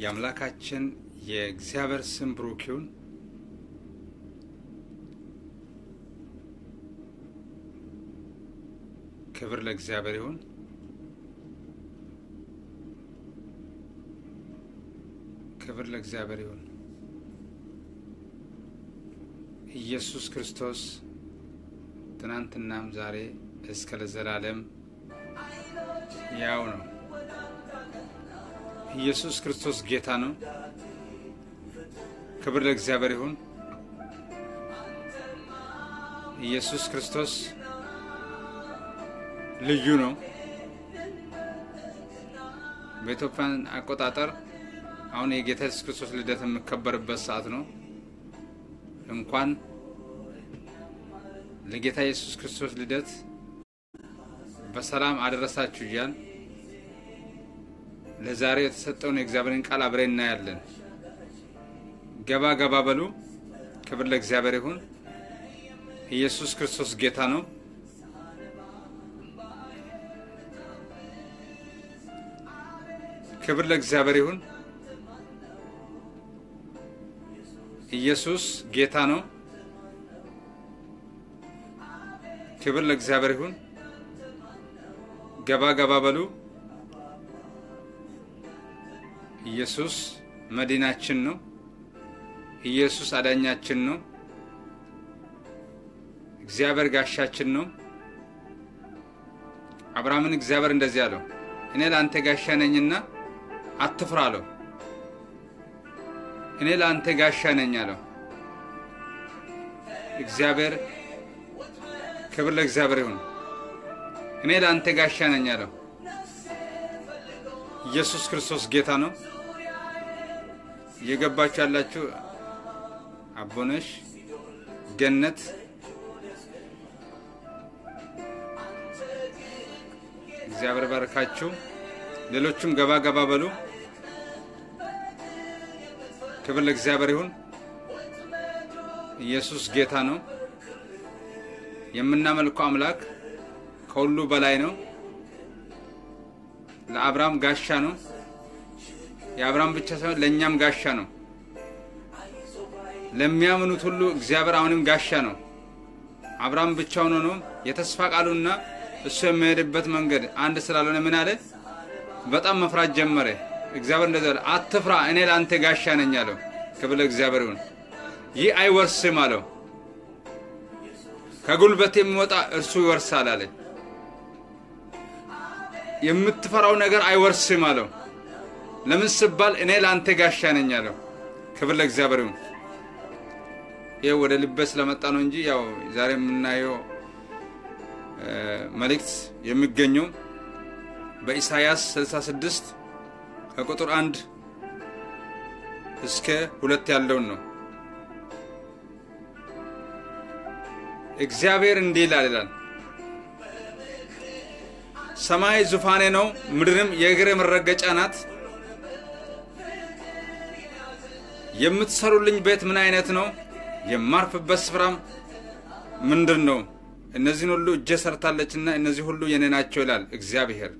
የአምላካችን የእግዚአብሔር ስም ብሩክ ይሁን። ክብር ለእግዚአብሔር ይሁን። ክብር ለእግዚአብሔር ይሁን። ኢየሱስ ክርስቶስ ትናንትናም ዛሬ እስከ ለዘላለም ያው ነው። ኢየሱስ ክርስቶስ ጌታ ነው። ክብር ለእግዚአብሔር ይሁን። ኢየሱስ ክርስቶስ ልዩ ነው። በኢትዮጵያን አቆጣጠር አሁን የጌታ ኢየሱስ ክርስቶስ ልደት የሚከበርበት ሰዓት ነው። እንኳን ለጌታ ኢየሱስ ክርስቶስ ልደት በሰላም አደረሳችሁ እያል ለዛሬ የተሰጠውን የእግዚአብሔርን ቃል አብሬ እናያለን። ገባ ገባ በሉ። ክብር ለእግዚአብሔር ይሁን። ኢየሱስ ክርስቶስ ጌታ ነው። ክብር ለእግዚአብሔር ይሁን። ኢየሱስ ጌታ ነው። ክብር ለእግዚአብሔር ይሁን። ገባ ገባ በሉ። ኢየሱስ መዲናችን ነው። ኢየሱስ አዳኛችን ነው። እግዚአብሔር ጋሻችን ነው። አብርሃምን እግዚአብሔር እንደዚህ አለው፣ እኔ ለአንተ ጋሻ ነኝና አትፍራ አለው። እኔ ለአንተ ጋሻ ነኝ አለው። እግዚአብሔር ክብር ለእግዚአብሔር ይሁን። እኔ ለአንተ ጋሻ ነኝ አለው። ኢየሱስ ክርስቶስ ጌታ ነው። እየገባችሁ ያላችሁ አቦነሽ ገነት እግዚአብሔር ባርካችሁ። ሌሎቹም ገባ ገባ በሉ። ክብር ለእግዚአብሔር ይሁን። ኢየሱስ ጌታ ነው። የምናመልከው አምላክ ከሁሉ በላይ ነው። ለአብርሃም ጋሻ ነው። የአብርሃም ብቻ ሳይሆን ለእኛም ጋሻ ነው። ለሚያምኑት ሁሉ እግዚአብሔር አሁንም ጋሻ ነው። አብርሃም ብቻውን ሆኖ የተስፋ ቃሉና እሱ የሚሄድበት መንገድ አንድ ስላልሆነ ምን አለ? በጣም መፍራት ጀመረ። እግዚአብሔር እንደዛ አለ፣ አትፍራ፣ እኔ ለአንተ ጋሻ ነኝ አለው። ክብር ለእግዚአብሔር ይሁን። ይህ አይወርስም አለው። ከጉልበት የሚወጣ እርሱ ይወርሳል አለ። የምትፈራው ነገር አይወርስም አለው። ለምን ስባል እኔ ለአንተ ጋሻ ነኝ አለው። ክብር ለእግዚአብሔር ይሁን። ይህ ወደ ልቤ ስለመጣ ነው እንጂ ያው ዛሬ የምናየው መልእክት የሚገኘው በኢሳያስ 66 ከቁጥር አንድ እስከ ሁለት ያለውን ነው። እግዚአብሔር እንዲህ ይላል ይላል ሰማይ ዙፋኔ ነው፣ ምድርም የእግሬ መረገጫ ናት። የምትሰሩልኝ ቤት ምን አይነት ነው? የማርፍበት ስፍራም ምንድን ነው? እነዚህን ሁሉ እጄ ሰርታለችና እነዚህ ሁሉ የኔ ናቸው ይላል እግዚአብሔር።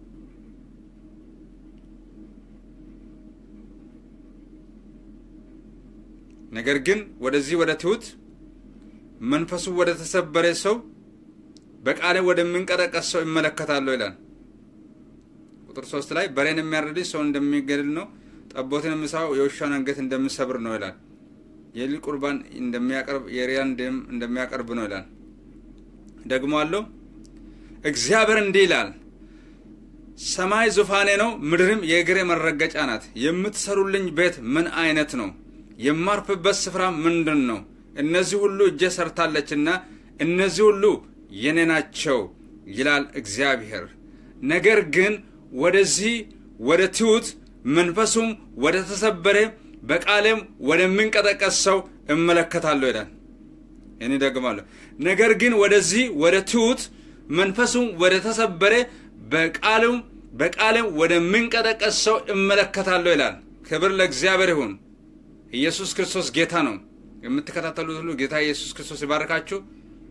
ነገር ግን ወደዚህ ወደ ትሑት መንፈሱ ወደ ተሰበረ ሰው በቃሌ ወደሚንቀጠቀስ ሰው ይመለከታለሁ ይላል። ቁጥር ሶስት ላይ በሬን የሚያርድ ሰው እንደሚገድል ነው፣ ጠቦትን የሚሳው የውሻን አንገት እንደሚሰብር ነው ይላል። የሊል ቁርባን እንደሚያቀርብ የሪያን ደም እንደሚያቀርብ ነው ይላል። ደግሞ አለው እግዚአብሔር እንዲህ ይላል፣ ሰማይ ዙፋኔ ነው፣ ምድርም የእግሬ መረገጫ ናት። የምትሰሩልኝ ቤት ምን አይነት ነው? የማርፍበት ስፍራ ምንድን ነው? እነዚህ ሁሉ እጄ ሰርታለችና እነዚህ ሁሉ የኔ ናቸው ይላል እግዚአብሔር። ነገር ግን ወደዚህ ወደ ትሑት መንፈሱም ወደ ተሰበረ በቃሌም ወደሚንቀጠቀስ ሰው እመለከታለሁ ይላል። እኔ ደግማለሁ። ነገር ግን ወደዚህ ወደ ትሑት መንፈሱም ወደ ተሰበረ በቃሉም በቃሌም ወደሚንቀጠቀስ ሰው እመለከታለሁ ይላል። ክብር ለእግዚአብሔር ይሁን። ኢየሱስ ክርስቶስ ጌታ ነው። የምትከታተሉት ሁሉ ጌታ ኢየሱስ ክርስቶስ ይባርካችሁ።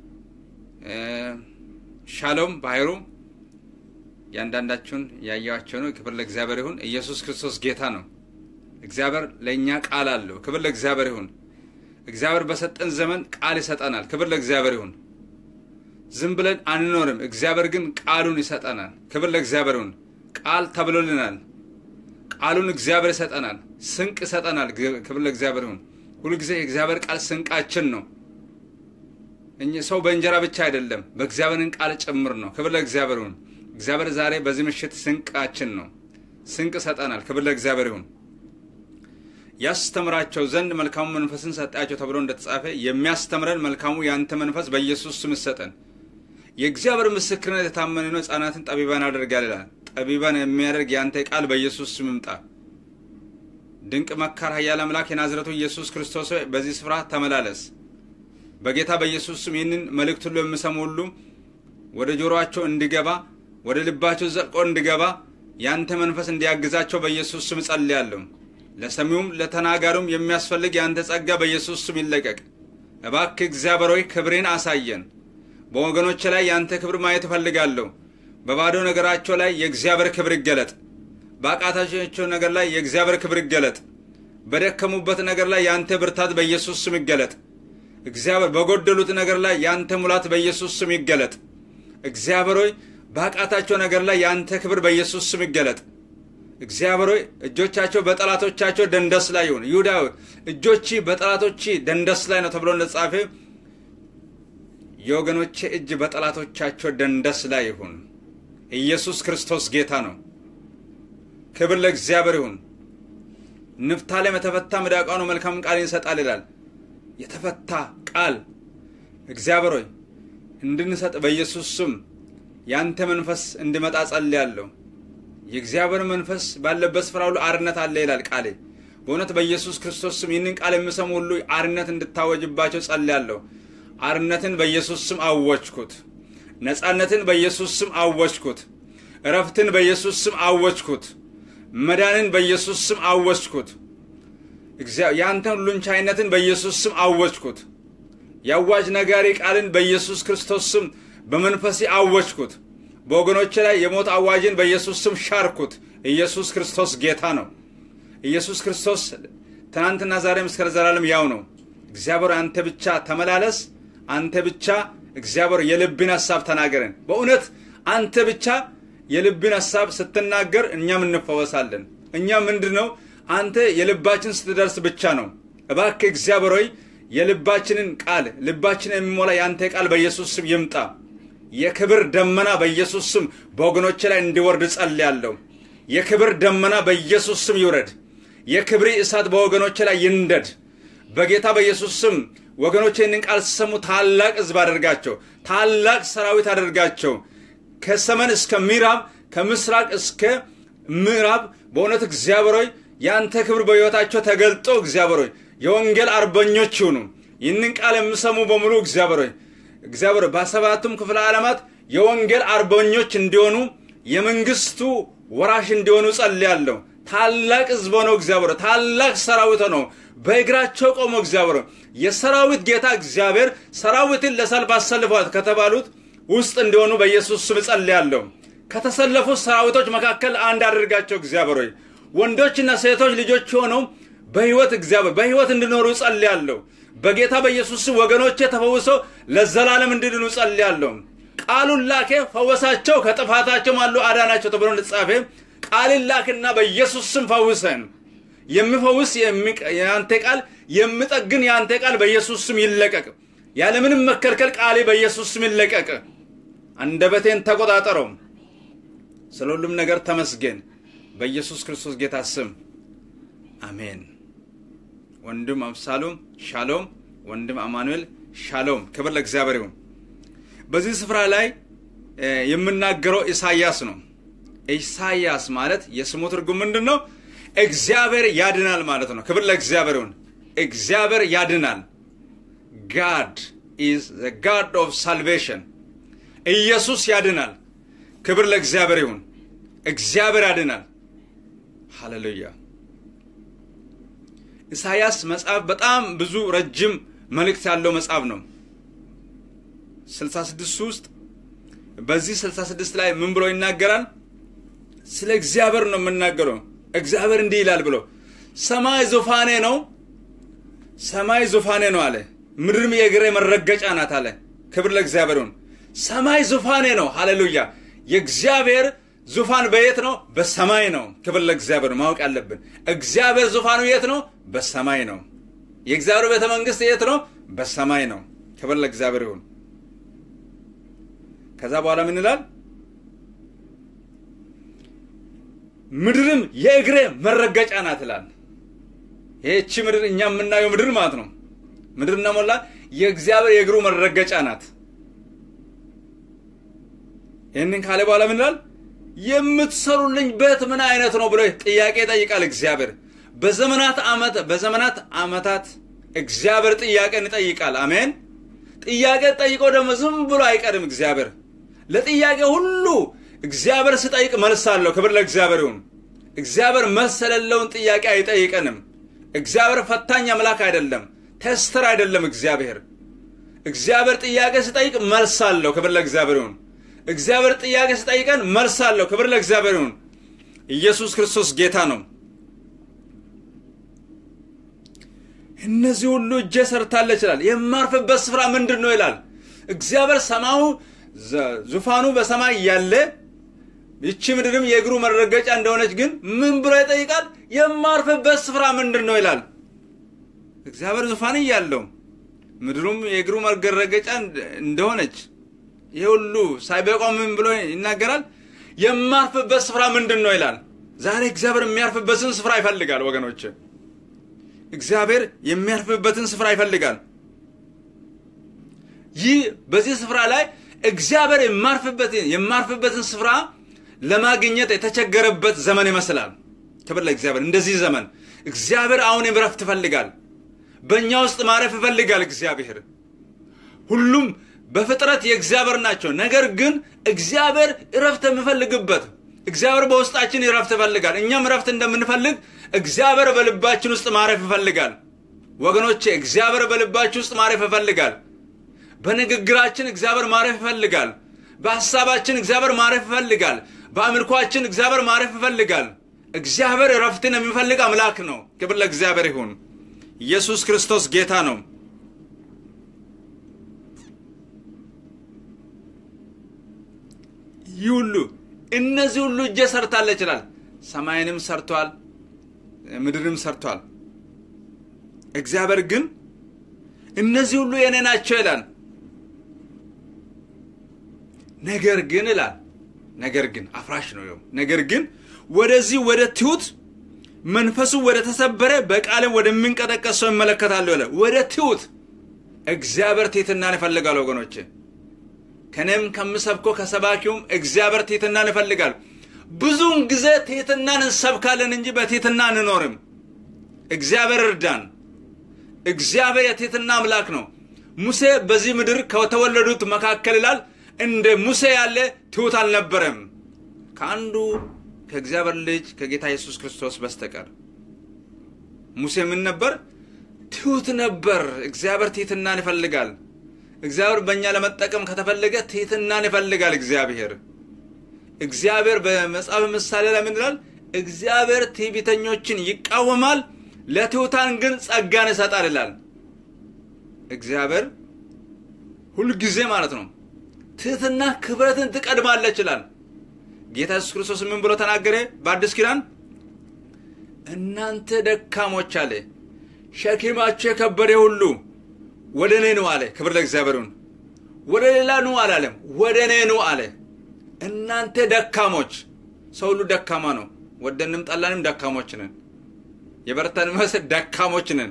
ሻሎም ባህሩ እያንዳንዳችሁን ያየዋቸው ነው። ክብር ለእግዚአብሔር ይሁን። ኢየሱስ ክርስቶስ ጌታ ነው። እግዚአብሔር ለእኛ ቃል አለው። ክብር ለእግዚአብሔር ይሁን። እግዚአብሔር በሰጠን ዘመን ቃል ይሰጠናል። ክብር ለእግዚአብሔር ይሁን። ዝም ብለን አንኖርም። እግዚአብሔር ግን ቃሉን ይሰጠናል። ክብር ለእግዚአብሔር ይሁን። ቃል ተብሎልናል። ቃሉን እግዚአብሔር ይሰጠናል። ስንቅ ይሰጠናል። ክብር ለእግዚአብሔር ይሁን። ሁልጊዜ የእግዚአብሔር ቃል ስንቃችን ነው። ሰው በእንጀራ ብቻ አይደለም፣ በእግዚአብሔርን ቃል ጭምር ነው። ክብር ለእግዚአብሔር ይሁን። እግዚአብሔር ዛሬ በዚህ ምሽት ስንቃችን ነው። ስንቅ ይሰጠናል። ክብር ለእግዚአብሔር ይሁን። ያስተምራቸው ዘንድ መልካሙ መንፈስን ሰጣቸው ተብሎ እንደተጻፈ የሚያስተምረን መልካሙ የአንተ መንፈስ በኢየሱስ ስም ይሰጠን። የእግዚአብሔር ምስክርነት የታመነ ነው፣ ሕፃናትን ጠቢባን ያደርጋል ይላል። ጠቢባን የሚያደርግ የአንተ ቃል በኢየሱስ ስም ይምጣ። ድንቅ መካር፣ ኃያል አምላክ የናዝረቱ ኢየሱስ ክርስቶስ ሆይ በዚህ ስፍራ ተመላለስ። በጌታ በኢየሱስ ስም ይህንን መልእክት ሁሉ የሚሰሙ ሁሉ ወደ ጆሮአቸው እንዲገባ ወደ ልባቸው ዘልቆ እንዲገባ የአንተ መንፈስ እንዲያግዛቸው በኢየሱስ ስም ጸልያለሁ። ለሰሚውም ለተናጋሪውም የሚያስፈልግ የአንተ ጸጋ በኢየሱስ ስም ይለቀቅ። እባክህ እግዚአብሔር ሆይ ክብሬን አሳየን። በወገኖች ላይ የአንተ ክብር ማየት እፈልጋለሁ። በባዶ ነገራቸው ላይ የእግዚአብሔር ክብር ይገለጥ። በአቃታቸው ነገር ላይ የእግዚአብሔር ክብር ይገለጥ። በደከሙበት ነገር ላይ የአንተ ብርታት በኢየሱስ ስም ይገለጥ። እግዚአብሔር በጎደሉት ነገር ላይ የአንተ ሙላት በኢየሱስ ስም ይገለጥ። እግዚአብሔር ሆይ በአቃታቸው ነገር ላይ የአንተ ክብር በኢየሱስ ስም ይገለጥ። እግዚአብሔር ሆይ እጆቻቸው በጠላቶቻቸው ደንደስ ላይ ይሁን። ይሁዳ እጆች በጠላቶች ደንደስ ላይ ነው ተብሎ እንደተጻፈ የወገኖቼ እጅ በጠላቶቻቸው ደንደስ ላይ ይሁን። ኢየሱስ ክርስቶስ ጌታ ነው። ክብር ለእግዚአብሔር ይሁን። ንፍታሌም የተፈታ ሚዳቋ ነው መልካም ቃል ይሰጣል ይላል። የተፈታ ቃል እግዚአብሔር ሆይ እንድንሰጥ በኢየሱስ ስም ያንተ መንፈስ እንዲመጣ ጸልያለሁ። የእግዚአብሔር መንፈስ ባለበት ስፍራ ሁሉ አርነት አለ ይላል ቃሌ። በእውነት በኢየሱስ ክርስቶስ ስም ይህንን ቃል የሚሰሙ ሁሉ አርነት እንድታወጅባቸው ጸልያለሁ። አርነትን በኢየሱስ ስም አወጅኩት። ነፃነትን በኢየሱስ ስም አወጅኩት። እረፍትን በኢየሱስ ስም አወጅኩት። መዳንን በኢየሱስ ስም አወጅኩት። የአንተን ሁሉን ቻይነትን በኢየሱስ ስም አወጅኩት። የአዋጅ ነጋሪ ቃልን በኢየሱስ ክርስቶስ ስም በመንፈሴ አወጅኩት። በወገኖች ላይ የሞት አዋጅን በኢየሱስ ስም ሻርኩት። ኢየሱስ ክርስቶስ ጌታ ነው። ኢየሱስ ክርስቶስ ትናንትና ዛሬም እስከ ዘላለም ያው ነው። እግዚአብሔር አንተ ብቻ ተመላለስ። አንተ ብቻ እግዚአብሔር የልብን ሀሳብ ተናገረን። በእውነት አንተ ብቻ የልብን ሀሳብ ስትናገር እኛም እንፈወሳለን። እኛ ምንድን ነው አንተ የልባችን ስትደርስ ብቻ ነው። እባክህ እግዚአብሔር ሆይ የልባችንን ቃል ልባችንን የሚሞላ የአንተ ቃል በኢየሱስ ስም ይምጣ። የክብር ደመና በኢየሱስ ስም በወገኖች ላይ እንዲወርድ ጸልያለሁ። የክብር ደመና በኢየሱስ ስም ይውረድ። የክብሪ እሳት በወገኖች ላይ ይንደድ። በጌታ በኢየሱስ ስም ወገኖች ይህንን ቃል ሲሰሙ ታላቅ ሕዝብ አደርጋቸው፣ ታላቅ ሰራዊት አደርጋቸው። ከሰሜን እስከ ምዕራብ፣ ከምስራቅ እስከ ምዕራብ በእውነት እግዚአብሔር ሆይ የአንተ ክብር በሕይወታቸው ተገልጦ እግዚአብሔር ሆይ የወንጌል አርበኞች ይሁኑ። ይህንን ቃል የሚሰሙ በሙሉ እግዚአብሔር ሆይ እግዚአብሔር በሰባቱም ክፍለ ዓለማት የወንጌል አርበኞች እንዲሆኑ የመንግስቱ ወራሽ እንዲሆኑ ጸልያለሁ። ታላቅ ሕዝብ ሆነው እግዚአብሔር ታላቅ ሰራዊት ሆነው በእግራቸው ቆሞ እግዚአብሔር የሰራዊት ጌታ እግዚአብሔር ሰራዊትን ለሰልፍ አሰልፏት ከተባሉት ውስጥ እንዲሆኑ በኢየሱስ ስም ጸልያለሁ። ከተሰለፉት ሰራዊቶች መካከል አንድ አድርጋቸው እግዚአብሔር ሆይ ወንዶችና ሴቶች ልጆች ሆነው በህይወት እግዚአብሔር በህይወት እንዲኖሩ ጸልያለሁ። በጌታ በኢየሱስ ስም ወገኖቼ ተፈውሰው ለዘላለም እንዲድኑ ጸልያለሁ። ቃሉን ላኬ ፈወሳቸው፣ ከጥፋታቸው አሉ አዳናቸው ተብሎ እንደተጻፈ ቃልን ላክና በኢየሱስ ስም ፈውሰን። የሚፈውስ የአንተ ቃል የሚጠግን የአንተ ቃል በኢየሱስ ስም ይለቀቅ። ያለምንም መከልከል ቃሌ በኢየሱስ ስም ይለቀቅ። አንደበቴን ተቆጣጠረው። ስለ ሁሉም ነገር ተመስገን። በኢየሱስ ክርስቶስ ጌታ ስም አሜን። ወንድም አብሳሎም ሻሎም፣ ወንድም አማኑኤል ሻሎም። ክብር ለእግዚአብሔር ይሁን። በዚህ ስፍራ ላይ የምናገረው ኢሳያስ ነው። ኢሳያስ ማለት የስሙ ትርጉም ምንድን ነው? እግዚአብሔር ያድናል ማለት ነው። ክብር ለእግዚአብሔር ይሁን። እግዚአብሔር ያድናል። ጋድ ኢዝ ዘ ጋድ ኦፍ ሳልቬሽን። ኢየሱስ ያድናል። ክብር ለእግዚአብሔር ይሁን። እግዚአብሔር ያድናል። ሃሌሉያ። ኢሳያስ መጽሐፍ በጣም ብዙ ረጅም መልእክት ያለው መጽሐፍ ነው። 66 ውስጥ በዚህ 66 ላይ ምን ብሎ ይናገራል? ስለ እግዚአብሔር ነው የምናገረው። እግዚአብሔር እንዲህ ይላል ብሎ ሰማይ ዙፋኔ ነው፣ ሰማይ ዙፋኔ ነው አለ። ምድርም የእግሬ መረገጫ ናት አለ። ክብር ለእግዚአብሔር ይሁን። ሰማይ ዙፋኔ ነው። ሃሌሉያ። የእግዚአብሔር ዙፋን በየት ነው? በሰማይ ነው። ክብር ለእግዚአብሔር ነው። ማወቅ ያለብን እግዚአብሔር ዙፋኑ የት ነው? በሰማይ ነው። የእግዚአብሔር ቤተ መንግስት የት ነው? በሰማይ ነው። ክብር ለእግዚአብሔር ይሁን። ከዛ በኋላ ምን ይላል? ምድርም የእግሬ መረገጫ ናት ይላል። ይህቺ ምድር እኛ የምናየው ምድር ማለት ነው። ምድር ሞላ የእግዚአብሔር የእግሩ መረገጫ ናት። ይህንን ካለ በኋላ ምን ይላል? የምትሰሩልኝ ቤት ምን አይነት ነው ብሎ ጥያቄ ይጠይቃል እግዚአብሔር። በዘመናት ዓመት በዘመናት ዓመታት እግዚአብሔር ጥያቄን ይጠይቃል። አሜን። ጥያቄ ጠይቆ ደግሞ ዝም ብሎ አይቀርም። እግዚአብሔር ለጥያቄ ሁሉ እግዚአብሔር ስጠይቅ መልስ አለው። ክብር ለእግዚአብሔር ይሁን። እግዚአብሔር መልስ የሌለውን ጥያቄ አይጠይቀንም። እግዚአብሔር ፈታኝ አምላክ አይደለም፣ ተስተር አይደለም። እግዚአብሔር እግዚአብሔር ጥያቄ ስጠይቅ መልስ አለው። ክብር ለእግዚአብሔር ይሁን። እግዚአብሔር ጥያቄ ስጠይቀን መልስ አለው። ክብር ለእግዚአብሔር ይሁን። ኢየሱስ ክርስቶስ ጌታ ነው። እነዚህ ሁሉ እጄ ሰርታለች ይላል። የማርፍበት ስፍራ ምንድን ነው ይላል እግዚአብሔር። ሰማዩ ዙፋኑ በሰማይ ያለ ይቺ ምድርም የእግሩ መረገጫ እንደሆነች ግን ምን ብሎ ይጠይቃል? የማርፍበት ስፍራ ምንድን ነው ይላል። እግዚአብሔር ዙፋን እያለው ምድሩም የእግሩ መረገጫ እንደሆነች ይህ ሁሉ ሳይበቃው ምን ብሎ ይናገራል? የማርፍበት ስፍራ ምንድን ነው ይላል። ዛሬ እግዚአብሔር የሚያርፍበትን ስፍራ ይፈልጋል ወገኖች። እግዚአብሔር የሚያርፍበትን ስፍራ ይፈልጋል። ይህ በዚህ ስፍራ ላይ እግዚአብሔር የማርፍበትን ስፍራ ለማግኘት የተቸገረበት ዘመን ይመስላል። ክብር ለእግዚአብሔር። እንደዚህ ዘመን እግዚአብሔር አሁን እረፍት ይፈልጋል። በእኛ ውስጥ ማረፍ ይፈልጋል እግዚአብሔር። ሁሉም በፍጥረት የእግዚአብሔር ናቸው። ነገር ግን እግዚአብሔር እረፍት የሚፈልግበት እግዚአብሔር በውስጣችን እረፍት ይፈልጋል። እኛም እረፍት እንደምንፈልግ እግዚአብሔር በልባችን ውስጥ ማረፍ ይፈልጋል። ወገኖቼ እግዚአብሔር በልባችን ውስጥ ማረፍ ይፈልጋል። በንግግራችን እግዚአብሔር ማረፍ ይፈልጋል። በሐሳባችን እግዚአብሔር ማረፍ ይፈልጋል። በአምልኳችን እግዚአብሔር ማረፍ ይፈልጋል። እግዚአብሔር እረፍትን የሚፈልግ አምላክ ነው። ክብር ለእግዚአብሔር ይሁን። ኢየሱስ ክርስቶስ ጌታ ነው። ይህ ሁሉ እነዚህ ሁሉ እጄ ሰርታለች ይላል። ሰማይንም ሰርቷል፣ ምድርም ሰርቷል። እግዚአብሔር ግን እነዚህ ሁሉ የኔ ናቸው ይላል። ነገር ግን ይላል ነገር ግን አፍራሽ ነው ይኸው ነገር ግን ወደዚህ ወደ ትሁት መንፈሱ ወደ ተሰበረ በቃልም ወደሚንቀጠቀስ ሰው ይመለከታለሁ ይላል። ወደ ትሁት እግዚአብሔር ትሕትናን ይፈልጋል ወገኖቼ። ከኔም ከምሰብኮ ከሰባኪውም እግዚአብሔር ትሕትናን ይፈልጋል። ብዙውን ጊዜ ትሕትናን እንሰብካለን እንጂ በትሕትና አንኖርም። እግዚአብሔር እርዳን። እግዚአብሔር የትሕትና አምላክ ነው። ሙሴ በዚህ ምድር ከተወለዱት መካከል ይላል እንደ ሙሴ ያለ ትሑት አልነበረም ከአንዱ ከእግዚአብሔር ልጅ ከጌታ ኢየሱስ ክርስቶስ በስተቀር። ሙሴ ምን ነበር? ትሑት ነበር። እግዚአብሔር ትሕትናን ይፈልጋል። እግዚአብሔር በእኛ ለመጠቀም ከተፈለገ ትሕትናን ይፈልጋል። እግዚአብሔር እግዚአብሔር በመጽሐፍ ምሳሌ ላይ ምን ይላል? እግዚአብሔር ትዕቢተኞችን ይቃወማል፣ ለትሑታን ግን ጸጋን ይሰጣል ይላል። እግዚአብሔር ሁልጊዜ ማለት ነው ትሕትና ክብረትን ትቀድማለች ይላል። ጌታ ኢየሱስ ክርስቶስ ምን ብሎ ተናገረ? በአዲስ ኪዳን እናንተ ደካሞች አለ ሸኪማችሁ የከበደ ሁሉ ወደ እኔ ኑ አለ። ክብር ለእግዚአብሔርን። ወደ ሌላ ኑ አላለም፣ ወደ እኔ ኑ አለ። እናንተ ደካሞች፣ ሰው ሁሉ ደካማ ነው። ወደንም ጠላንም ደካሞች ነን። የበረታን መስል ደካሞች ነን።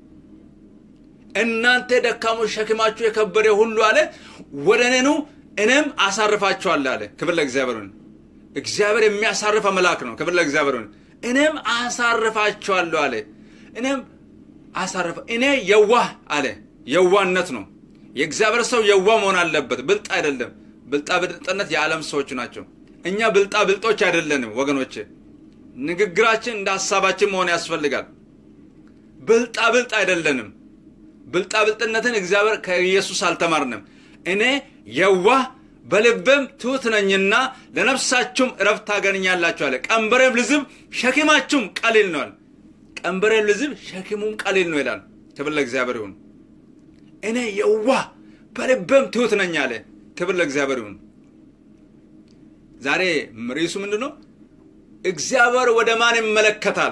እናንተ ደካሞች ሸክማችሁ የከበደ ሁሉ አለ ወደ እኔ ኑ እኔም አሳርፋችኋለሁ አለ። ክብር ለእግዚአብሔርን። እግዚአብሔር የሚያሳርፍ አምላክ ነው። ክብር ለእግዚአብሔርን። እኔም አሳርፋችኋለሁ አለ። እኔም አሳርፋ እኔ የዋህ አለ። የዋህነት ነው። የእግዚአብሔር ሰው የዋህ መሆን አለበት፣ ብልጥ አይደለም። ብልጣ ብልጥነት የዓለም ሰዎች ናቸው። እኛ ብልጣ ብልጦች አይደለንም ወገኖች። ንግግራችን እንደ ሀሳባችን መሆን ያስፈልጋል። ብልጣ ብልጥ አይደለንም። ብልጣ ብልጥነትን እግዚአብሔር ከኢየሱስ አልተማርንም። እኔ የዋህ በልቤም ትሑት ነኝና ለነፍሳችሁም እረፍት ታገኛላችሁ አለ። ቀንበሬም ልዝብ ሸክማችሁም ቀሊል ነዋል። ቀንበሬን ልዝብ ሸክሙም ቀሊል ነው ይላል። ክብር ለእግዚአብሔር ይሁን። እኔ የዋህ በልቤም ትሑት ነኝ አለ። ክብር ለእግዚአብሔር ይሁን። ዛሬ ርዕሱ ምንድን ነው? እግዚአብሔር ወደ ማን ይመለከታል?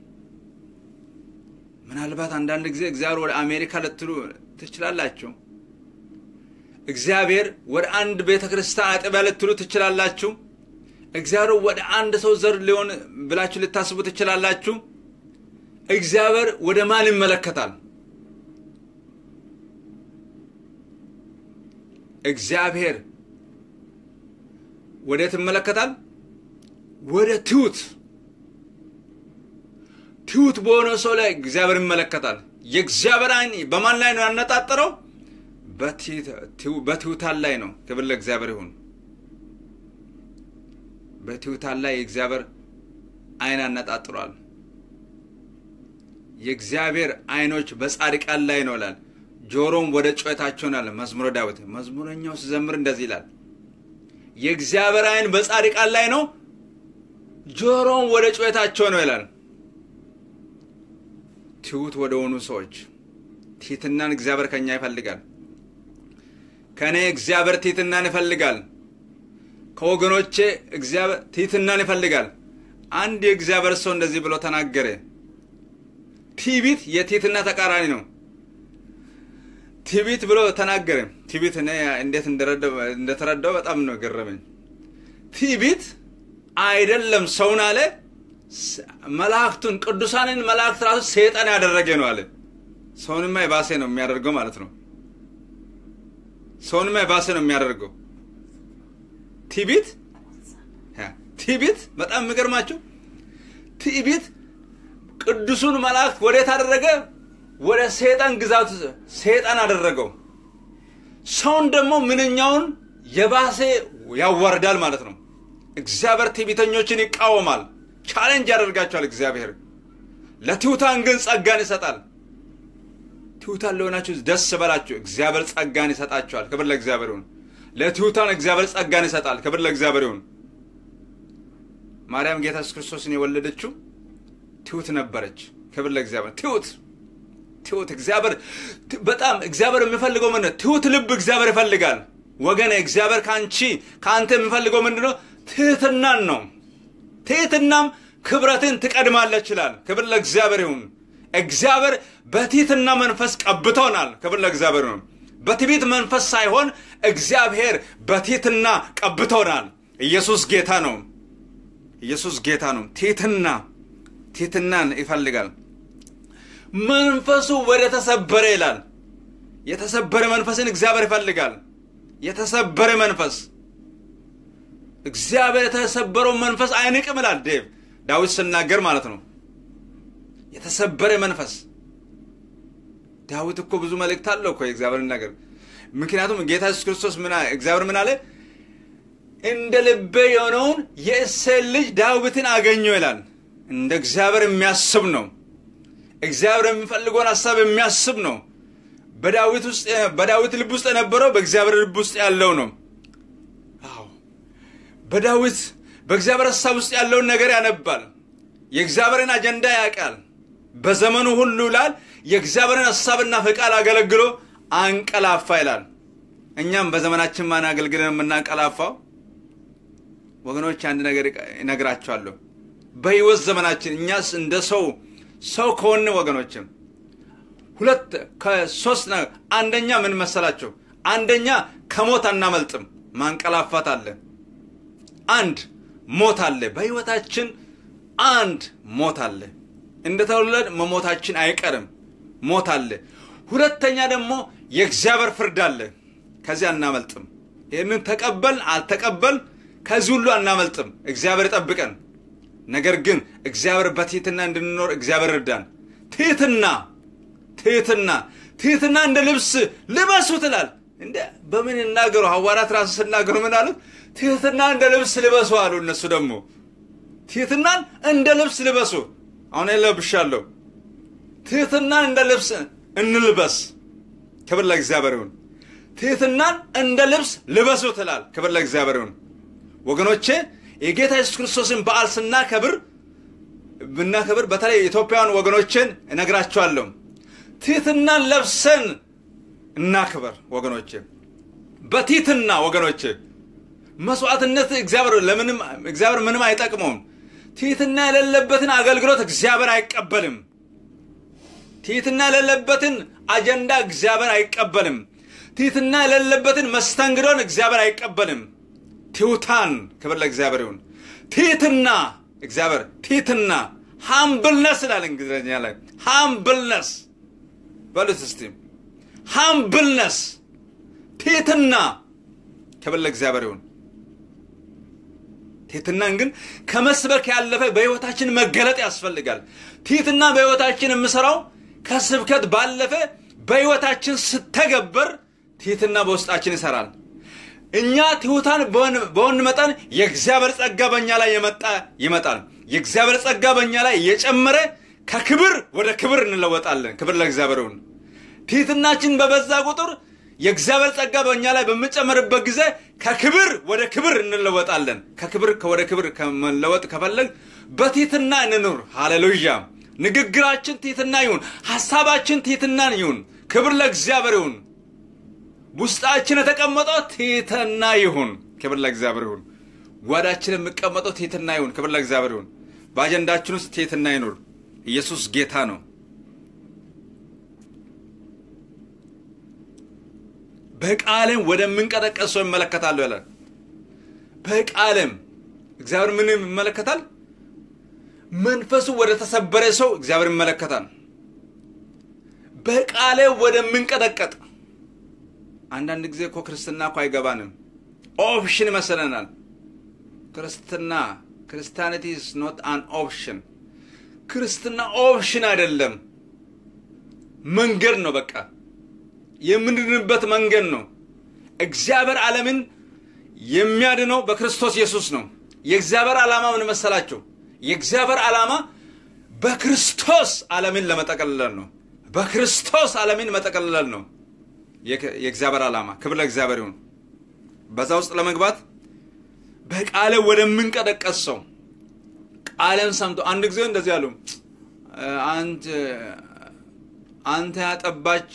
ምናልባት አንዳንድ ጊዜ እግዚአብሔር ወደ አሜሪካ ልትሉ ትችላላችሁ። እግዚአብሔር ወደ አንድ ቤተ ክርስቲያን አጥቢያ ልትሉ ትችላላችሁ። እግዚአብሔር ወደ አንድ ሰው ዘር ሊሆን ብላችሁ ልታስቡ ትችላላችሁ። እግዚአብሔር ወደ ማን ይመለከታል? እግዚአብሔር ወዴት ይመለከታል? ወደ ትሑት ትሑት በሆነ ሰው ላይ እግዚአብሔር ይመለከታል። የእግዚአብሔር ዓይን በማን ላይ ነው ያነጣጠረው? በትሑታን ላይ ነው። ክብር ለእግዚአብሔር ይሁን። በትሑታን ላይ የእግዚአብሔር ዓይን ያነጣጥሯል። የእግዚአብሔር ዓይኖች በጻድቃን ላይ ነው ይላል። ጆሮም ወደ ጩኸታቸው ነው ይላል መዝሙረ ዳዊት። መዝሙረኛው ሲዘምር እንደዚህ ይላል፣ የእግዚአብሔር ዓይን በጻድቃን ላይ ነው፣ ጆሮም ወደ ጩኸታቸው ነው ይላል። ትሑት ወደ ሆኑ ሰዎች ትሕትናን እግዚአብሔር ከኛ ይፈልጋል። ከእኔ እግዚአብሔር ትሕትናን ይፈልጋል። ከወገኖቼ እግዚአብሔር ትሕትናን ይፈልጋል። አንድ የእግዚአብሔር ሰው እንደዚህ ብሎ ተናገረ። ትዕቢት የትሕትና ተቃራኒ ነው። ትዕቢት ብሎ ተናገረ። ትዕቢት እኔ እንዴት እንደተረዳው በጣም ነው ገረመኝ። ትዕቢት አይደለም ሰውን አለ መላእክቱን ቅዱሳንን መላእክት ራሱ ሰይጣን ያደረገ ነው አለ። ሰውንማ የባሰ ነው የሚያደርገው ማለት ነው። ሰውንማ የባሰ ነው የሚያደርገው ትዕቢት ትዕቢት በጣም የሚገርማቸው ትዕቢት ቅዱሱን መላእክት ወዴት አደረገ? ወደ ሰይጣን ግዛት ሰይጣን አደረገው። ሰውን ደግሞ ምንኛውን የባሰ ያዋርዳል ማለት ነው። እግዚአብሔር ትዕቢተኞችን ይቃወማል፣ ቻሌንጅ ያደርጋቸዋል። እግዚአብሔር ለትሑታን ግን ጸጋን ይሰጣል። ትሑታን ለሆናችሁ ደስ በላችሁ፣ እግዚአብሔር ጸጋን ይሰጣቸዋል። ክብር ለእግዚአብሔር ይሁን። ለትሑታን እግዚአብሔር ጸጋን ይሰጣል። ክብር ለእግዚአብሔር ይሁን። ማርያም ጌታ ኢየሱስ ክርስቶስን የወለደችው ትሑት ነበረች። ክብር ለእግዚአብሔር። ትሑት ትሑት እግዚአብሔር በጣም እግዚአብሔር የሚፈልገው ምንድን ነው? ትሑት ልብ እግዚአብሔር ይፈልጋል። ወገኔ እግዚአብሔር ከአንቺ ከአንተ የሚፈልገው ምንድን ነው? ትሕትናን ነው። ትሕትናም ክብረትን ትቀድማለች ይላል። ክብር ለእግዚአብሔር ይሁን። እግዚአብሔር በትሕትና መንፈስ ቀብቶናል። ክብር ለእግዚአብሔር ይሁን። በትዕቢት መንፈስ ሳይሆን እግዚአብሔር በትሕትና ቀብቶናል። ኢየሱስ ጌታ ነው። ኢየሱስ ጌታ ነው። ትሕትና ትሕትናን ይፈልጋል። መንፈሱ ወደ ተሰበረ ይላል። የተሰበረ መንፈስን እግዚአብሔር ይፈልጋል። የተሰበረ መንፈስ እግዚአብሔር የተሰበረውን መንፈስ አይንቅም ይላል ዴቭ ዳዊት ስናገር ማለት ነው። የተሰበረ መንፈስ ዳዊት እኮ ብዙ መልእክት አለው እኮ የእግዚአብሔር ነገር። ምክንያቱም ጌታ ኢየሱስ ክርስቶስ እግዚአብሔር ምን አለ? እንደ ልቤ የሆነውን የእሴይን ልጅ ዳዊትን አገኘው ይላል። እንደ እግዚአብሔር የሚያስብ ነው። እግዚአብሔር የሚፈልገውን ሀሳብ የሚያስብ ነው። በዳዊት ውስጥ በዳዊት ልብ ውስጥ የነበረው በእግዚአብሔር ልብ ውስጥ ያለው ነው። አዎ በዳዊት በእግዚአብሔር ሀሳብ ውስጥ ያለውን ነገር ያነባል። የእግዚአብሔርን አጀንዳ ያውቃል። በዘመኑ ሁሉ ይላል የእግዚአብሔርን ሀሳብና ፈቃድ አገለግሎ አንቀላፋ ይላል። እኛም በዘመናችን ማን አገልግለን የምናንቀላፋው? ወገኖች አንድ ነገር እነግራቸዋለሁ። በህይወት ዘመናችን እኛስ እንደ ሰው ሰው ከሆን ወገኖችም ሁለት ከሶስት አንደኛ ምን መሰላቸው? አንደኛ ከሞት አናመልጥም፣ ማንቀላፋት አለ። አንድ ሞት አለ በህይወታችን አንድ ሞት አለ። እንደተወለድ መሞታችን አይቀርም፣ ሞት አለ። ሁለተኛ ደግሞ የእግዚአብሔር ፍርድ አለ። ከዚህ አናመልጥም። ይህንን ተቀበል አልተቀበል ከዚህ ሁሉ አናመልጥም። እግዚአብሔር ይጠብቀን። ነገር ግን እግዚአብሔር በትህትና እንድንኖር እግዚአብሔር እርዳን። ትህትና ትህትና ትህትና እንደ ልብስ ልበሱ ትላል። እንደ በምን ይናገሩ? ሐዋርያት ራሱ ስናገሩ ምን አሉት? ትህትና እንደ ልብስ ልበሱ አሉ። እነሱ ደግሞ ትህትናን እንደ ልብስ ልበሱ። አሁን ለብሻለሁ። ትህትናን እንደ ልብስ እንልበስ። ክብር ለእግዚአብሔር ይሁን። ትህትናን እንደ ልብስ ልበሱ ትላል። ክብር ለእግዚአብሔር ይሁን። ወገኖቼ የጌታ ኢየሱስ ክርስቶስን በዓል ስናከብር ብናከብር በተለይ ኢትዮጵያውያን ወገኖችን እነግራቸዋለሁ። ትህትናን ለብሰን እናክበር ወገኖች፣ በትህትና ወገኖች። መስዋዕትነት እግዚአብሔር ለምንም እግዚአብሔር ምንም አይጠቅመውም። ትህትና የሌለበትን አገልግሎት እግዚአብሔር አይቀበልም። ትህትና የሌለበትን አጀንዳ እግዚአብሔር አይቀበልም። ትህትና የሌለበትን መስተንግዶን እግዚአብሔር አይቀበልም። ትሑታን ክብር ለእግዚአብሔር ይሁን። ትህትና እግዚአብሔር ትህትና ሃምብልነስ ይላል እንግሊዝኛ ላይ ሃምብልነስ በሉት እስቲ ሃምብልነስ ትህትና ክብር ለእግዚአብሔር ይሁን። ትህትናን ግን ከመስበክ ያለፈ በሕይወታችን መገለጥ ያስፈልጋል። ትህትና በሕይወታችን የምሰራው ከስብከት ባለፈ በሕይወታችን ስተገበር ትህትና በውስጣችን ይሰራል። እኛ ትሑታን በሆን መጠን የእግዚአብሔር ጸጋ በእኛ ላይ የመጣ ይመጣል። የእግዚአብሔር ጸጋ በእኛ ላይ እየጨመረ ከክብር ወደ ክብር እንለወጣለን። ክብር ለእግዚአብሔር ይሁን። ትህትናችን በበዛ ቁጥር የእግዚአብሔር ጸጋ በእኛ ላይ በምጨመርበት ጊዜ ከክብር ወደ ክብር እንለወጣለን። ከክብር ወደ ክብር ከመለወጥ ከፈለግ በትህትና እንኑር። ሃሌሉያ። ንግግራችን ትህትና ይሁን። ሐሳባችን ትህትናን ይሁን። ክብር ለእግዚአብሔር ይሁን። ውስጣችን የተቀመጠው ትህትና ይሁን። ክብር ለእግዚአብሔር ይሁን። ጓዳችን የሚቀመጠው ትህትና ይሁን። ክብር ለእግዚአብሔር ይሁን። በአጀንዳችን ውስጥ ትህትና ይኑር። ኢየሱስ ጌታ ነው። በቃልም ወደምንቀጠቀጥ ሰው ይመለከታለሁ ይላል። በቃልም እግዚአብሔር ምን ይመለከታል? መንፈሱ ወደ ተሰበረ ሰው እግዚአብሔር ይመለከታል። በቃሌ ወደምንቀጠቀጥ አንዳንድ ጊዜ እኮ ክርስትና እኮ አይገባንም። ኦፕሽን ይመስለናል። ክርስትና ክርስቲያኒቲ ኢዝ ኖት አን ኦፕሽን። ክርስትና ኦፕሽን አይደለም፣ መንገድ ነው። በቃ የምንድንበት መንገድ ነው። እግዚአብሔር ዓለምን የሚያድነው በክርስቶስ ኢየሱስ ነው። የእግዚአብሔር ዓላማ ምን መሰላቸው? የእግዚአብሔር ዓላማ በክርስቶስ ዓለምን ለመጠቀለል ነው። በክርስቶስ ዓለምን መጠቀለል ነው የእግዚአብሔር ዓላማ። ክብር ለእግዚአብሔር ይሁን። በዛ ውስጥ ለመግባት በቃለ ወደምንቀጠቀስ ሰው ቃለን ሰምቶ አንድ ጊዜ እንደዚህ አሉ። አንተ ያጠባች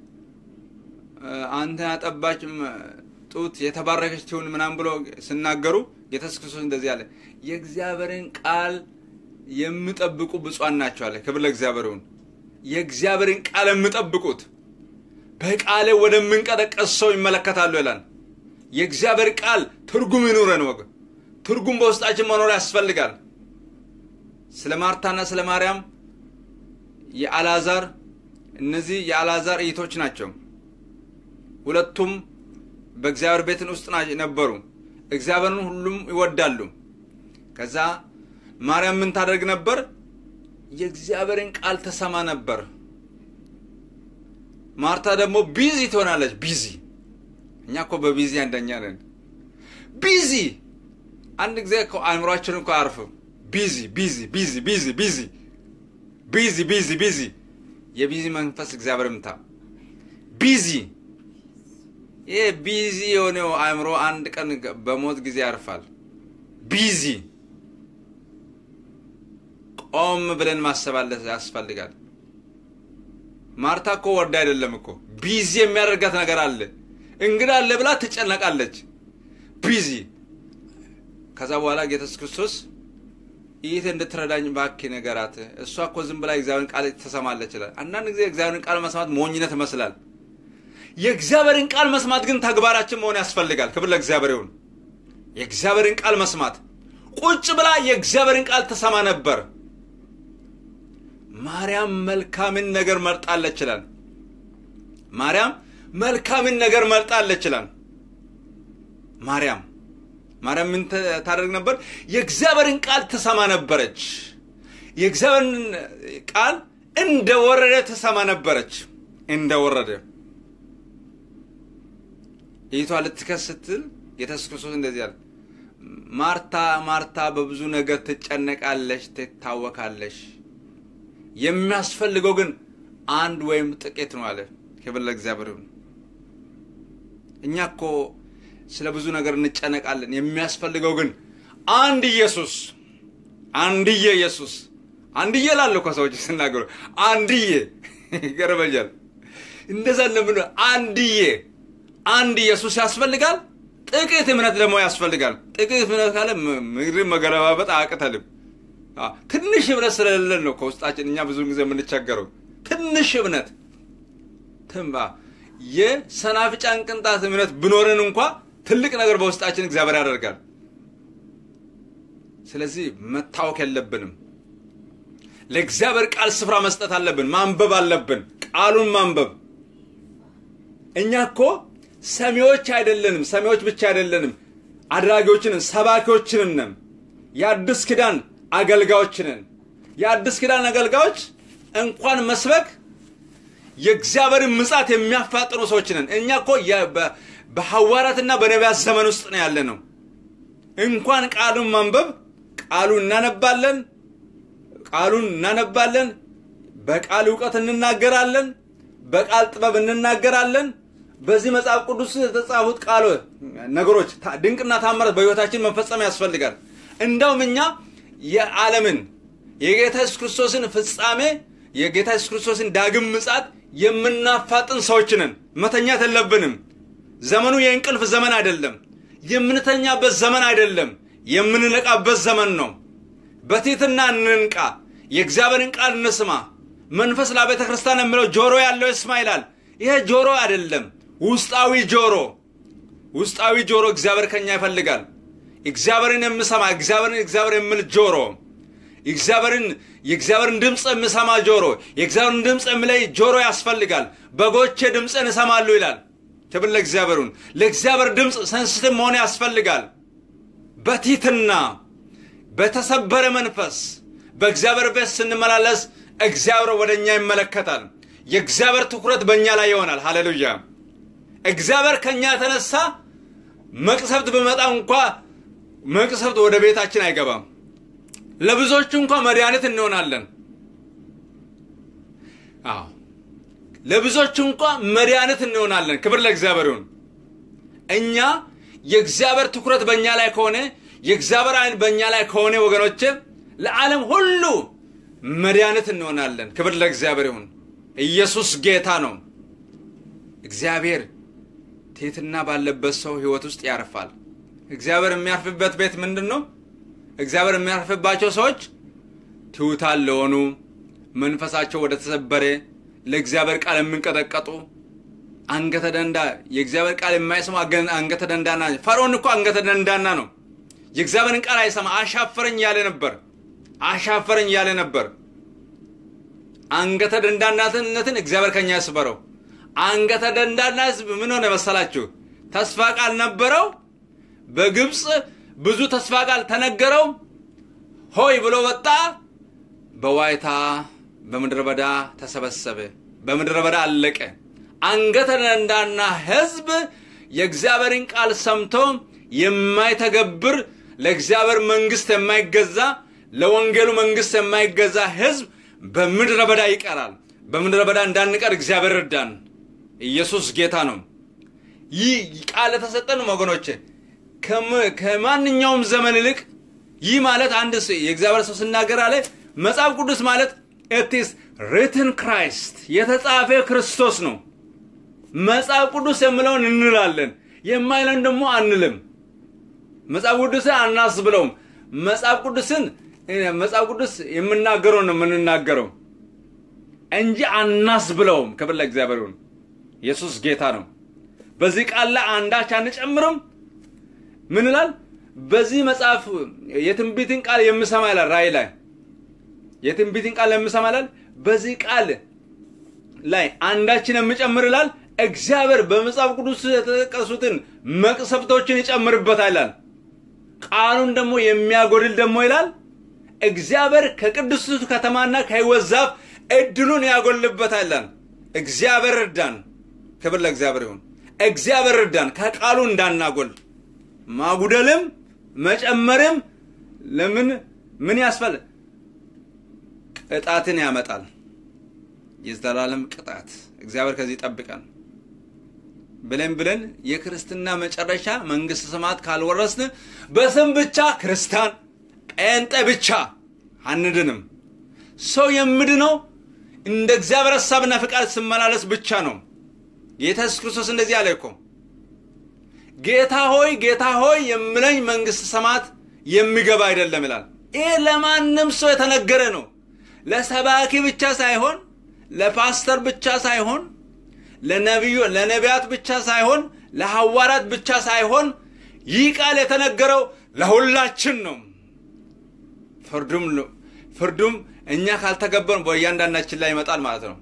አንተ ያጠባች ጡት የተባረከች ትሁን ምናምን ብሎ ሲናገሩ ጌታ ኢየሱስ ክርስቶስ እንደዚህ አለ፣ የእግዚአብሔርን ቃል የሚጠብቁ ብፁዓን ናቸው አለ። ክብር ለእግዚአብሔር ይሁን። የእግዚአብሔርን ቃል የሚጠብቁት በቃሌ ወደምንቀጠቀስ ሰው ይመለከታሉ ይላል። የእግዚአብሔር ቃል ትርጉም ይኑረን ወግ ትርጉም በውስጣችን መኖር ያስፈልጋል። ስለ ማርታና ስለ ማርያም የአልዓዛር እነዚህ የአልዓዛር እይቶች ናቸው። ሁለቱም በእግዚአብሔር ቤትን ውስጥ ነበሩ። እግዚአብሔርን ሁሉም ይወዳሉ። ከዛ ማርያም ምን ታደርግ ነበር? የእግዚአብሔርን ቃል ተሰማ ነበር። ማርታ ደግሞ ቢዚ ትሆናለች። ቢዚ እኛ እኮ በቢዚ አንደኛ ነን። ቢዚ አንድ ጊዜ እኮ አእምሯችን እኮ አያርፍም። ቢዚ ቢዚ ቢዚ ቢዚ ቢዚ ቢዚ ቢዚ ቢዚ የቢዚ መንፈስ እግዚአብሔር ምታ ቢዚ ይሄ ቢዚ የሆነው አእምሮ አንድ ቀን በሞት ጊዜ ያርፋል። ቢዚ ቆም ብለን ማሰብ ያስፈልጋል። ማርታ እኮ ወርዳ አይደለም እኮ ቢዚ የሚያደርጋት ነገር አለ። እንግዳ አለ ብላ ትጨነቃለች። ቢዚ ከዛ በኋላ ጌታ ኢየሱስ ክርስቶስ ይህ እንድትረዳኝ እባክህ ንገራት። እሷ እኮ ዝም ብላ እግዚአብሔርን ቃል ትሰማለች ይላል። አንዳንድ ጊዜ እግዚአብሔርን ቃል መስማት ሞኝነት ይመስላል። የእግዚአብሔርን ቃል መስማት ግን ተግባራችን መሆን ያስፈልጋል። ክብር ለእግዚአብሔር ይሁን። የእግዚአብሔርን ቃል መስማት ቁጭ ብላ የእግዚአብሔርን ቃል ትሰማ ነበር። ማርያም መልካምን ነገር መርጣለች ይላል። ማርያም መልካምን ነገር መርጣለች ይላል። ማርያም ማርያም ምን ታደርግ ነበር? የእግዚአብሔርን ቃል ትሰማ ነበረች። የእግዚአብሔርን ቃል እንደ ወረደ ትሰማ ነበረች። እንደ ወረደ ይቷ ልትከስ ስትል ጌታ ኢየሱስ ክርስቶስ እንደዚህ አለ፣ ማርታ ማርታ በብዙ ነገር ትጨነቃለሽ፣ ትታወካለሽ የሚያስፈልገው ግን አንድ ወይም ጥቂት ነው አለ። ክብር ለእግዚአብሔር ይሁን። እኛ እኮ ስለ ብዙ ነገር እንጨነቃለን። የሚያስፈልገው ግን አንድ ኢየሱስ፣ አንድዬ ኢየሱስ፣ አንድዬ ላለሁ እኮ ሰዎች ስናገሩ አንድዬ ይገርመኛል። እንደዛ እንደምን አንድዬ አንድ ኢየሱስ ያስፈልጋል። ጥቂት እምነት ደግሞ ያስፈልጋል። ጥቂት እምነት ካለ ምድርን መገለባበጥ አያቅተንም። ትንሽ እምነት ስለሌለን ነው ከውስጣችን እኛ ብዙ ጊዜ የምንቸገረው። ትንሽ እምነት ትንባ የሰናፍጫን ቅንጣት እምነት ብኖርን እንኳ ትልቅ ነገር በውስጣችን እግዚአብሔር ያደርጋል። ስለዚህ መታወክ የለብንም። ለእግዚአብሔር ቃል ስፍራ መስጠት አለብን። ማንበብ አለብን። ቃሉን ማንበብ። እኛ እኮ ሰሚዎች አይደለንም። ሰሚዎች ብቻ አይደለንም። አድራጊዎችንን፣ ሰባኪዎችንን የአዲስ ኪዳን አገልጋዮችንን የአዲስ ኪዳን አገልጋዮች እንኳን መስበክ የእግዚአብሔርን ምጻት የሚያፋጥኑ ሰዎች ነን። እኛ እኮ በሐዋርያትና በነቢያት ዘመን ውስጥ ነው ያለ ነው። እንኳን ቃሉን ማንበብ ቃሉን እናነባለን፣ ቃሉን እናነባለን፣ በቃል እውቀት እንናገራለን፣ በቃል ጥበብ እንናገራለን። በዚህ መጽሐፍ ቅዱስ የተጻፉት ቃል ነገሮች ድንቅና ታምራት በሕይወታችን መፈጸም ያስፈልጋል። እንደውም እኛ የዓለምን የጌታ ኢየሱስ ክርስቶስን ፍጻሜ የጌታ ኢየሱስ ክርስቶስን ዳግም ምጻት የምናፋጥን ሰዎች ነን። መተኛት የለብንም። ዘመኑ የእንቅልፍ ዘመን አይደለም። የምንተኛበት ዘመን አይደለም። የምንነቃበት ዘመን ነው። በትሕትና እንንቃ። የእግዚአብሔርን ቃል እንስማ። መንፈስ ለቤተ ክርስቲያን የሚለው ጆሮ ያለው ይስማ ይላል። ይሄ ጆሮ አይደለም፣ ውስጣዊ ጆሮ። ውስጣዊ ጆሮ እግዚአብሔር ከኛ ይፈልጋል። እግዚአብሔርን የምሰማ እግዚአብሔርን እግዚአብሔር የሚል ጆሮ እግዚአብሔርን የእግዚአብሔርን ድምፅ የምሰማ ጆሮ የእግዚአብሔርን ድምፅ የሚለይ ጆሮ ያስፈልጋል። በጎቼ ድምፅን እሰማሉ ይላል። ክብር ለእግዚአብሔሩን። ለእግዚአብሔር ድምፅ ሰንስቲቭ መሆን ያስፈልጋል። በቲትና በተሰበረ መንፈስ በእግዚአብሔር ቤት ስንመላለስ እግዚአብሔር ወደ እኛ ይመለከታል። የእግዚአብሔር ትኩረት በእኛ ላይ ይሆናል። ሃሌሉያ። እግዚአብሔር ከእኛ የተነሳ መቅሰፍት በመጣ እንኳ መቅሰፍት ወደ ቤታችን አይገባም። ለብዙዎቹ እንኳ መድኃኒት እንሆናለን። አዎ ለብዙዎቹ እንኳ መድኃኒት እንሆናለን። ክብር ለእግዚአብሔር ይሁን። እኛ የእግዚአብሔር ትኩረት በእኛ ላይ ከሆነ የእግዚአብሔር ዓይን በእኛ ላይ ከሆነ ወገኖች ለዓለም ሁሉ መድኃኒት እንሆናለን። ክብር ለእግዚአብሔር ይሁን። ኢየሱስ ጌታ ነው። እግዚአብሔር ትሕትና ባለበት ሰው ሕይወት ውስጥ ያርፋል። እግዚአብሔር የሚያርፍበት ቤት ምንድን ነው? እግዚአብሔር የሚያርፍባቸው ሰዎች ትሑታን ለሆኑ መንፈሳቸው ወደ ተሰበረ ለእግዚአብሔር ቃል የሚንቀጠቀጡ አንገተ ደንዳ የእግዚአብሔር ቃል የማይሰማ አንገተ ደንዳና ፈርዖን እኮ አንገተ ደንዳና ነው። የእግዚአብሔርን ቃል አይሰማ አሻፈረኝ ያለ ነበር። አሻፈረኝ ያለ ነበር። አንገተ ደንዳናትነትን እግዚአብሔር ከኛ ያስበረው። አንገተ ደንዳና ህዝብ ምን ሆነ መሰላችሁ? ተስፋ ቃል ነበረው። በግብፅ ብዙ ተስፋ ቃል ተነገረው። ሆይ ብሎ ወጣ። በዋይታ በምድረ በዳ ተሰበሰበ። በምድረ በዳ አለቀ። አንገተ ደንዳና ህዝብ የእግዚአብሔርን ቃል ሰምቶ የማይተገብር ለእግዚአብሔር መንግስት የማይገዛ ለወንጌሉ መንግስት የማይገዛ ህዝብ በምድረ በዳ ይቀራል። በምድረ በዳ እንዳንቀር እግዚአብሔር እርዳን። ኢየሱስ ጌታ ነው። ይህ ቃል የተሰጠን ወገኖቼ ከማንኛውም ዘመን ይልቅ ይህ ማለት አንድ የእግዚአብሔር ሰው ስናገር አለ መጽሐፍ ቅዱስ ማለት ኢትስ ሪትን ክራይስት የተጻፈ ክርስቶስ ነው። መጽሐፍ ቅዱስ የምለውን እንላለን፣ የማይለን ደግሞ አንልም። መጽሐፍ ቅዱስን አናስብለውም። መጽሐፍ ቅዱስን መጽሐፍ ቅዱስ የምናገረው ነው የምንናገረው እንጂ አናስብለውም። ክብር ለእግዚአብሔር ይሁን። ኢየሱስ ጌታ ነው። በዚህ ቃል ላይ አንዳች አንጨምርም። ምን ይላል? በዚህ መጽሐፍ የትንቢትን ቃል የምሰማ ይላል። ራእይ ላይ የትንቢትን ቃል የምሰማ ይላል። በዚህ ቃል ላይ አንዳችን የምጨምር ይላል። እግዚአብሔር በመጽሐፍ ቅዱስ የተጠቀሱትን መቅሰፍቶችን ይጨምርበታል ይላል። ቃሉን ደግሞ የሚያጎድል ደግሞ ይላል እግዚአብሔር ከቅዱስቱ ከተማና ከሕይወት ዛፍ እድሉን ያጎልበታል ይላል። እግዚአብሔር እርዳን። ክብር ለእግዚአብሔር ይሁን። እግዚአብሔር እርዳን ከቃሉ እንዳናጎል ማጉደልም መጨመርም ለምን ምን ያስፈል ቅጣትን ያመጣል። የዘላለም ቅጣት እግዚአብሔር ከዚህ ይጠብቀን ብለን ብለን የክርስትና መጨረሻ መንግስት ሰማያት ካልወረስን በስም ብቻ ክርስቲያን ጴንጤ ብቻ አንድንም። ሰው የምድነው እንደ እግዚአብሔር ሀሳብና ፍቃድ ስመላለስ ብቻ ነው። ጌታ ኢየሱስ ክርስቶስ እንደዚህ አለ እኮ ጌታ ሆይ ጌታ ሆይ የምለኝ መንግሥተ ሰማያት የሚገባ አይደለም ይላል። ይህ ለማንም ሰው የተነገረ ነው። ለሰባኪ ብቻ ሳይሆን፣ ለፓስተር ብቻ ሳይሆን፣ ለነቢዩ ለነቢያት ብቻ ሳይሆን፣ ለሐዋርያት ብቻ ሳይሆን ይህ ቃል የተነገረው ለሁላችን ነው። ፍርዱም ፍርዱም እኛ ካልተገበርን በእያንዳንዳችን ላይ ይመጣል ማለት ነው።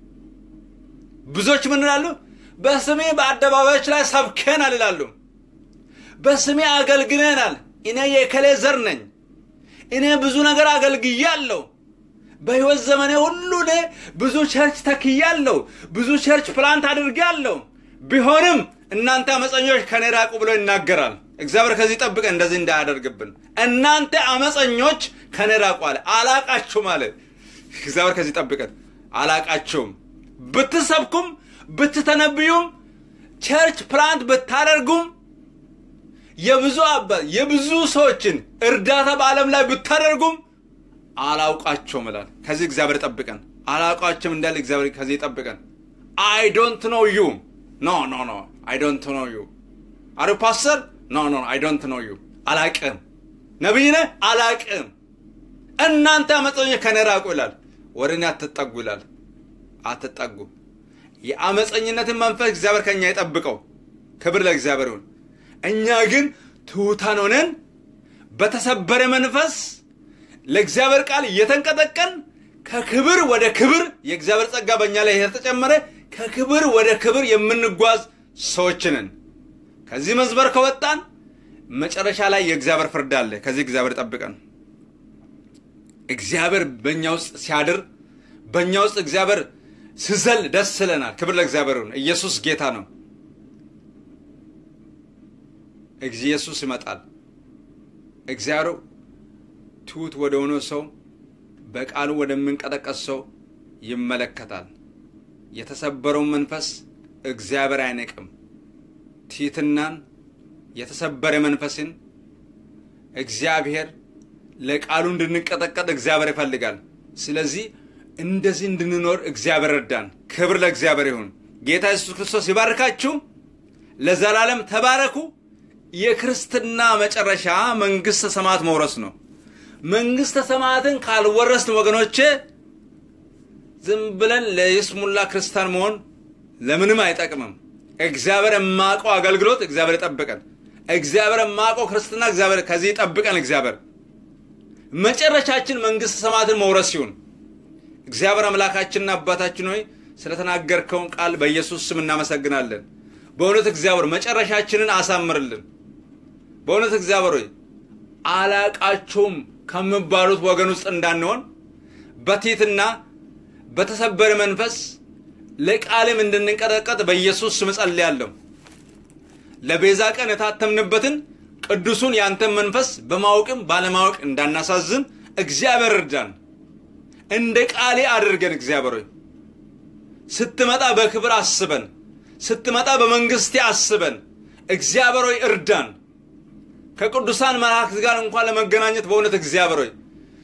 ብዙዎች ምን ይላሉ? በስሜ በአደባባዮች ላይ ሰብከናል ይላሉ። በስሜ አገልግለናል። እኔ የከሌ ዘር ነኝ። እኔ ብዙ ነገር አገልግያለሁ። በሕይወት ዘመኔ ሁሉ እኔ ብዙ ቸርች ተክያለሁ። ብዙ ቸርች ፕላንት አድርጌያለሁ። ቢሆንም እናንተ አመፀኞች ከኔ ራቁ ብሎ ይናገራል። እግዚአብሔር ከዚህ ጠብቀን እንደዚህ እንዳያደርግብን። እናንተ አመፀኞች ከኔ ራቁ አለ። አላቃችሁም አለ። እግዚአብሔር ከዚህ ጠብቀን። አላቃችሁም ብትሰብኩም ብትተነብዩም ቸርች ፕላንት ብታደርጉም የብዙ አባት የብዙ ሰዎችን እርዳታ በዓለም ላይ ብታደርጉም አላውቃቸውም ይላል። ከዚህ እግዚአብሔር ጠብቀን። አላውቃቸውም እንዳለ እግዚአብሔር ከዚህ ጠብቀን። አይ ዶንት ኖ ዩ ኖ ኖ ኖ አይ ዶንት ኖ ዩ አረ ፓስተር ኖ ኖ አይ ዶንት ኖ ዩ አላቅም። ነቢይ ነህ አላቅም። እናንተ አመፀኞች ከኔ ራቁ ይላል። ወደ እኔ አትጠጉ ይላል። አትጠጉ። የአመፀኝነትን መንፈስ እግዚአብሔር ከእኛ የጠብቀው። ክብር ለእግዚአብሔር ይሁን። እኛ ግን ትሑታን ሆነን በተሰበረ መንፈስ ለእግዚአብሔር ቃል እየተንቀጠቀን ከክብር ወደ ክብር የእግዚአብሔር ጸጋ በእኛ ላይ የተጨመረ ከክብር ወደ ክብር የምንጓዝ ሰዎች ነን። ከዚህ መስበር ከወጣን መጨረሻ ላይ የእግዚአብሔር ፍርድ አለ። ከዚህ እግዚአብሔር ጠብቀን። እግዚአብሔር በእኛ ውስጥ ሲያድር በእኛ ውስጥ እግዚአብሔር ስዘል ደስ ይለናል። ክብር ለእግዚአብሔር ይሁን። ኢየሱስ ጌታ ነው። ኢየሱስ ይመጣል። እግዚአብሔር ትሑት ወደ ሆነ ሰው በቃሉ ወደምንቀጠቀስ ሰው ይመለከታል። የተሰበረውን መንፈስ እግዚአብሔር አይነቅም። ትሕትናን፣ የተሰበረ መንፈስን እግዚአብሔር ለቃሉ እንድንቀጠቀጥ እግዚአብሔር ይፈልጋል። ስለዚህ እንደዚህ እንድንኖር እግዚአብሔር ረዳን። ክብር ለእግዚአብሔር ይሁን። ጌታ ኢየሱስ ክርስቶስ ይባርካችሁ። ለዘላለም ተባረኩ። የክርስትና መጨረሻ መንግሥተ ሰማያት መውረስ ነው። መንግሥተ ሰማያትን ካልወረስን ወገኖቼ ዝም ብለን ለይስሙላ ክርስቲያን መሆን ለምንም አይጠቅምም። እግዚአብሔር የማቀው አገልግሎት እግዚአብሔር ይጠብቀን። እግዚአብሔር የማቀው ክርስትና እግዚአብሔር ከዚህ ይጠብቀን። እግዚአብሔር መጨረሻችን መንግሥተ ሰማያትን መውረስ ሲሆን እግዚአብሔር አምላካችንና አባታችን ሆይ ስለተናገርከውን ቃል በኢየሱስ ስም እናመሰግናለን። በእውነት እግዚአብሔር መጨረሻችንን አሳምርልን። በእውነት እግዚአብሔር ሆይ አላቃቸውም ከሚባሉት ወገን ውስጥ እንዳንሆን በትሕትና በተሰበረ መንፈስ ለቃልም እንድንቀጠቀጥ በኢየሱስ ስም ጸልያለሁ። ለቤዛ ቀን የታተምንበትን ቅዱሱን ያንተን መንፈስ በማወቅም ባለማወቅ እንዳናሳዝን እግዚአብሔር እርዳን። እንደ ቃሌ አድርገን እግዚአብሔር ሆይ ስትመጣ በክብር አስበን፣ ስትመጣ በመንግስቴ አስበን። እግዚአብሔር ሆይ እርዳን። ከቅዱሳን መላእክት ጋር እንኳን ለመገናኘት በእውነት እግዚአብሔር ሆይ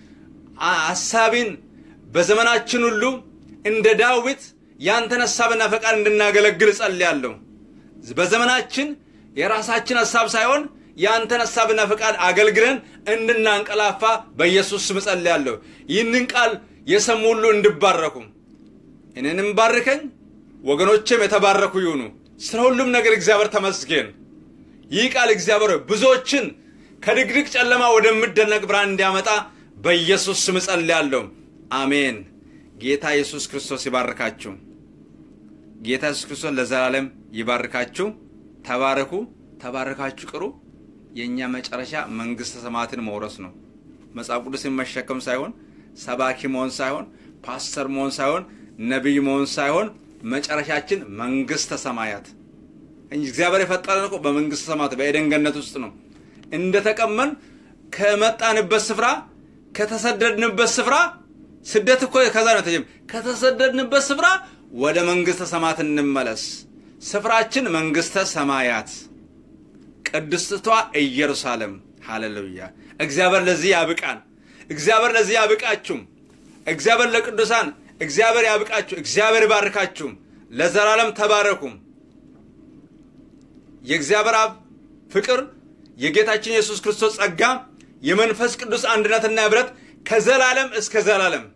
ሐሳቢን በዘመናችን ሁሉ እንደ ዳዊት ያንተን ሐሳብና ፈቃድ እንድናገለግል እጸልያለሁ። በዘመናችን የራሳችን ሐሳብ ሳይሆን ያንተን ሐሳብና ፈቃድ አገልግለን እንድናንቀላፋ በኢየሱስ ስም እጸልያለሁ። ይህንን ቃል የሰሙ ሁሉ እንድባረኩ እኔንም ባርከኝ፣ ወገኖቼም የተባረኩ ይሁኑ። ስለ ሁሉም ነገር እግዚአብሔር ተመስገን። ይህ ቃል እግዚአብሔር ብዙዎችን ከድቅድቅ ጨለማ ወደሚደነቅ ብርሃን እንዲያመጣ በኢየሱስ ስም እጸልያለሁ። አሜን። ጌታ ኢየሱስ ክርስቶስ ይባርካችሁ። ጌታ ኢየሱስ ክርስቶስ ለዘላለም ይባርካችሁ። ተባረኩ፣ ተባረካችሁ ቅሩ። የእኛ መጨረሻ መንግሥተ ሰማያትን መውረስ ነው። መጽሐፍ ቅዱስን መሸከም ሳይሆን ሰባኪ መሆን ሳይሆን ፓስተር መሆን ሳይሆን ነቢይ መሆን ሳይሆን መጨረሻችን መንግሥተ ሰማያት እግዚአብሔር የፈጠረን እኮ በመንግሥተ ሰማያት በኤደን ገነት ውስጥ ነው። እንደተቀመን ከመጣንበት ስፍራ ከተሰደድንበት ስፍራ ስደት እኮ ከዛ ነው ተጀም ከተሰደድንበት ስፍራ ወደ መንግሥተ ሰማያት እንመለስ። ስፍራችን መንግሥተ ሰማያት ቅድስቷ ኢየሩሳሌም። ሃሌሉያ! እግዚአብሔር ለዚህ ያብቃን። እግዚአብሔር ለዚህ ያብቃችሁም። እግዚአብሔር ለቅዱሳን እግዚአብሔር ያብቃችሁ፣ እግዚአብሔር ይባርካችሁም፣ ለዘላለም ተባረኩም። የእግዚአብሔር አብ ፍቅር የጌታችን የኢየሱስ ክርስቶስ ጸጋ የመንፈስ ቅዱስ አንድነትና ህብረት ከዘላለም እስከ ዘላለም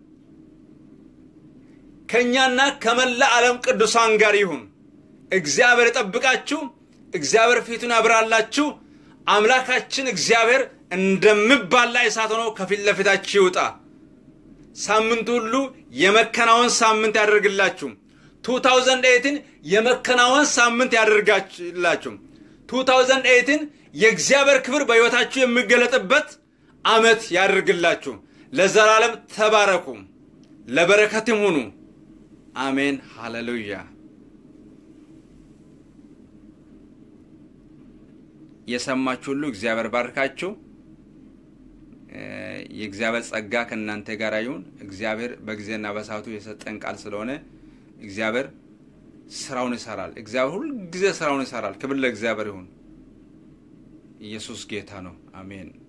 ከእኛና ከመላ ዓለም ቅዱሳን ጋር ይሁን። እግዚአብሔር ይጠብቃችሁ። እግዚአብሔር ፊቱን ያብራላችሁ። አምላካችን እግዚአብሔር እንደሚባላ እሳት ሆኖ ከፊት ለፊታችሁ ይውጣ። ሳምንቱ ሁሉ የመከናወን ሳምንት ያደርግላችሁ። 2018 የመከናወን ሳምንት ያደርጋላችሁ። 2018 የእግዚአብሔር ክብር በሕይወታችሁ የሚገለጥበት ዓመት ያደርግላችሁ። ለዘላለም ተባረኩ፣ ለበረከትም ሁኑ። አሜን። ሃሌሉያ። የሰማችሁ ሁሉ እግዚአብሔር ባርካችሁ። የእግዚአብሔር ጸጋ ከእናንተ ጋር ይሁን። እግዚአብሔር በጊዜና በሰዓቱ የሰጠን ቃል ስለሆነ እግዚአብሔር ስራውን ይሰራል። እግዚአብሔር ሁልጊዜ ስራውን ይሰራል። ክብር ለእግዚአብሔር ይሁን። ኢየሱስ ጌታ ነው። አሜን።